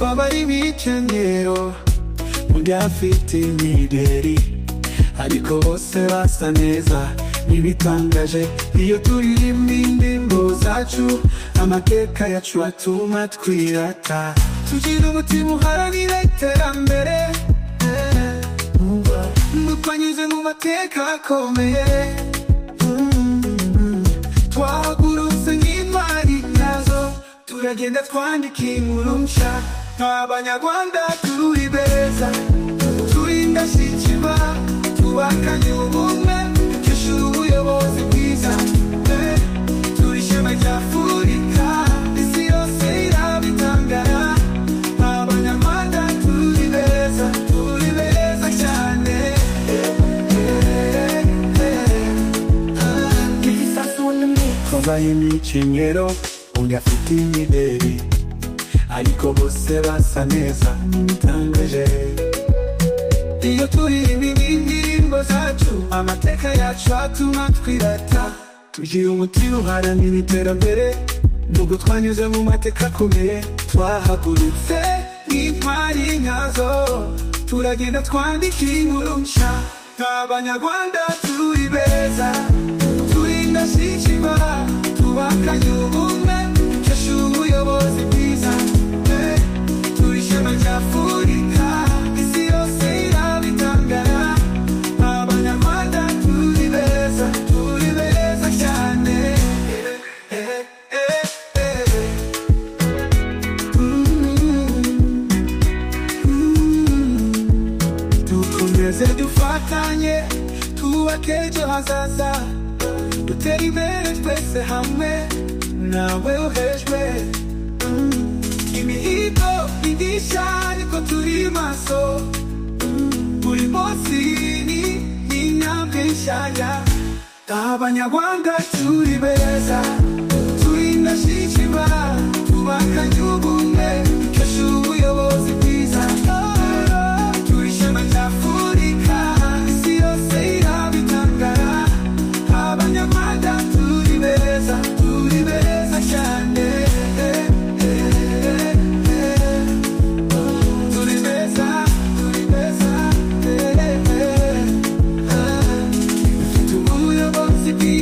baba ari ibikenyero undi afite imideri ariko bose basa neza ntibitangaje iyo turirimba indirimbo zacu amateka yacu atuma twirata tugira umutima uharanira iterambere dutanyuze mu mateka akomeye twahagurutse nk'intwari nyazo turagenda twandika inkuru nshya abanyarwanda turi beza turi indashyikirwa twubakanye ubumwe dushyira ubuyobozi bwiza eh, turi ishema rya afurika isi yose irabitangara abanyarwanda turi beza turi beza cyane eh, eh. Twambaye imikenyero undi afite imideri ariko bose basa neza bitangaje iyo turirimba indirimbo zacu amateka yacu atuma twirata tugira umutima uharanira iterambere nubwo twanyuze mu mateka akomeye twahagurutse nk'intwari nkazo turagenda twandika inkuru nshya abanyarwanda turi beza turi indashyikirwa twubakanye ubumwe dukesha ubuyobozi bwiza eh, turi ishema rya afurika isi yose irabitangara abanyarwanda turi beza turi beza cyane eh, eh, eh, eh. Mm, mm. dukomeze dufatanye twubake ejo hazaza dutere imbere twese hamwe nawe uhejwe Mm. imihigo bigisha ariko turi maso Mm. buri munsi ni ni intambwe nshya abanyarwanda turi beza turi indashyikirwa twubakanye ubumwe dukesha ubuyobozi bwiza turi ishema rya afurika isi yose irabitangara abanyamada turi beza turi beza cyane turi beza turi beza eh, eh, eh. dufite ubuyobozi bwiza